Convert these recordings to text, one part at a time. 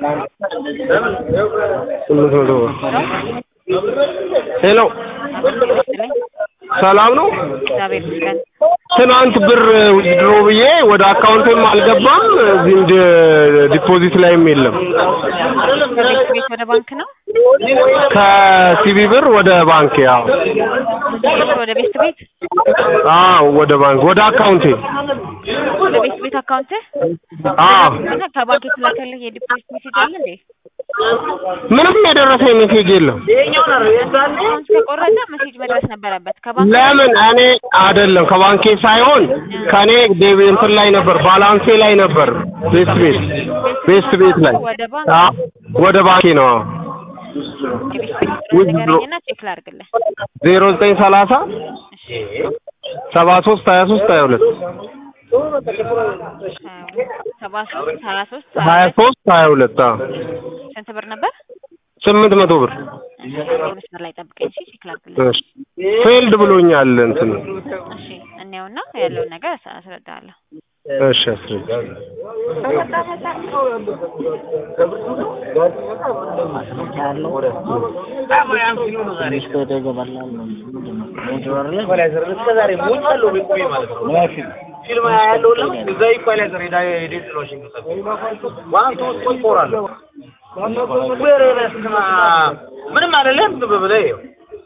ስምንት መቶ ብር ሄሎ ሰላም ነው እግዚአብሔር ይመስገን። ትናንት ብር ዊዝድሮ ብዬ ወደ አካውንቴም አልገባም እዚህ እንደ ዲፖዚት ላይም የለም ከቤት ቤት ወደ ባንክ ነው ከሲቢ ብር ወደ ባንክ ያው ወደ ቤት ቤት አዎ ወደ ባንክ ወደ አካውንቴ ወደ ቤት ቤት አካውንት አዎ እና ከባንክ የተላከልህ የዲፖዚት ሜሴጅ አለ እንዴ? ምንም የደረሰኝ ሜሴጅ የለም አካውንት ከቆረጠ ሜሴጅ መድረስ ነበረበት። ከባንክ ለምን እኔ አይደለም ከባንኬ ሳይሆን ከኔ ዴቢ እንትን ላይ ነበር ባላንሴ ላይ ነበር ቤስት ቤት ቤስት ቤት ላይ ወደ ባንክ አዎ ወደ ባንኬ ነው አዎ የቤት ቤት ቁጥር ንገረኝና ቼክ ላድርግልህ። ዜሮ ዘጠኝ ሰላሳ ሰባ ሶስት ሀያ ሶስት ሀያ ሁለት ሰባ ሶስት ሀያ ሶስት ሀያ ሶስት ሀያ ሁለት አዎ ስንት ብር ነበር? ስምንት መቶ ብር መስመር ላይ ጠብቀኝ እሺ፣ ቼክ ላድርግልህ። እሺ ፌልድ ብሎኛል እንትን እሺ እንየውና ያለውን ነገር አስ- አስረዳሃለሁ። እሺ አስረጅ ፊልም ያለው ለምን እዛ ኢኳላይዘር ሄዳ ሄደት ነው ሽንገሰ ዋን ቱ ሶስት ፎር አለ ወሬ በስማ ምንም አይደለም ዝም ብለህ ይኸው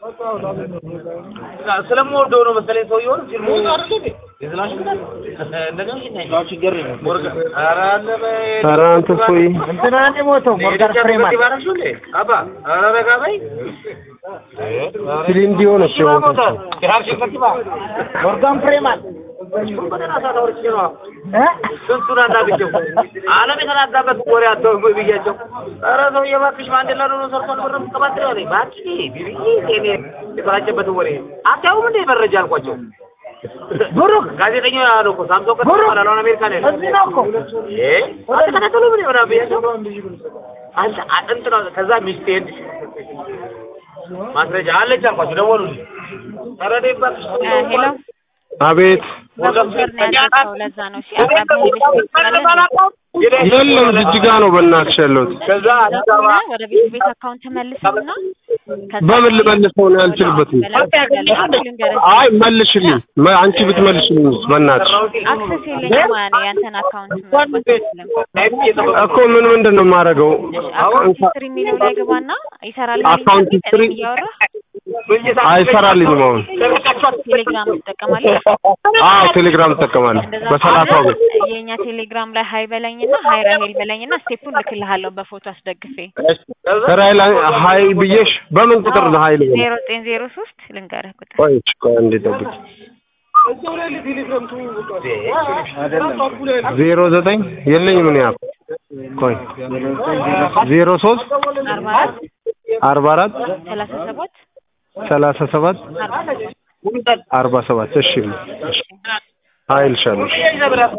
ስለምወደው ነው መሰለኝ ሰውየውን ፊልሙ የዝናሽ እንደገና ችግር ነው ኧረ አለ በይ ኧረ አንተ እፎይ እንትና ነው የሞተው ሞርጋን ፍሬማን አባ ኧረ ረጋ በይ ሲሊንዲ ሆነች የሞተችው ሞርጋን ፍሬማን ስንቱን አናግቸው ዓለም የተናጋበት ወሬ አተው ብያቸው ኧረ ሰውዬ እባክሽ ማንዴላ ነው ሰርቷል ብር ምትቀባጥሪ አለኝ እባክሽ ቢቢዬ ቴኔ የተራጨበት ወሬ አታዩም እንደ መረጃ አልኳቸው ብሩክ ጋዜጠኛ ያለው እኮ ሳምሶን ከተማ ይባላል አሁን አሜሪካ ነው ያለው እዚህ ነው እኮ እ አልተከታተሉ ምን ይሆናል ብያቸው አንተ አጥንት ነው ከዛ ሚስቴን ማስረጃ አለች አልኳቸው ደወሉልኝ ኧረ እኔ እባክሽ እ ሄሎ አቤት በቁጥር ነው ያዘዝከው፣ ለዛ ነው። እሺ አቅራቢያ የቤት ቤት ቁጥር አለ እንዴ? የለም ጅጅጋ ነው በእናትሽ ያለሁት ከዛ አዲስ አበባ ከሆነ ወደ ቤት ቤት አካውንት መልሰውና ከዛ በምን ልመልሰው ነው ያልችልበትም መላክ ትችላለህ። ልንገርህ አይ መልሽልኝ መ- አንቺ ብትመልሽልኝ በእናትሽ አክሰስ የለኝም ማለት ነው ያንተን አካውንት መግባት አልችልም። እኮ ምን ምንድን ነው የማደርገው አካውንት ሂስትሪ የሚለው ላይ ግባና ይሰራል አካውንት ሂስትሪ እያወራህ አይሰራልኝም አሁን ቴሌግራም ትጠቀማለህ። አዎ ቴሌግራም እጠቀማለሁ እንደዛ በሰላሳ ከሆነ ብር የእኛ ቴሌግራም ላይ ሀይ በለኝና ሀይ ራሄል በለኝና ስቴፑን ልክልሃለሁ በፎቶ አስደግፌ ራይል ሀይ ብዬሽ በምን ቁጥር ነው ሀይል ብዬሽ? ዜሮ ዘጠኝ ዜሮ ሶስት ልንገርህ ቁጥር ቆይ እሺ፣ ቆይ አንዴ ጠብቂ ዜሮ ዘጠኝ የለኝም እኔ ያልኩት ቆይ ዜሮ ሶስት አርባ አራት አርባ አራት ሰላሳ ሰባት ሰላሳ ሰባት አርባ አርባ ሰባት እሺ እሺ ሀይልሻለሁ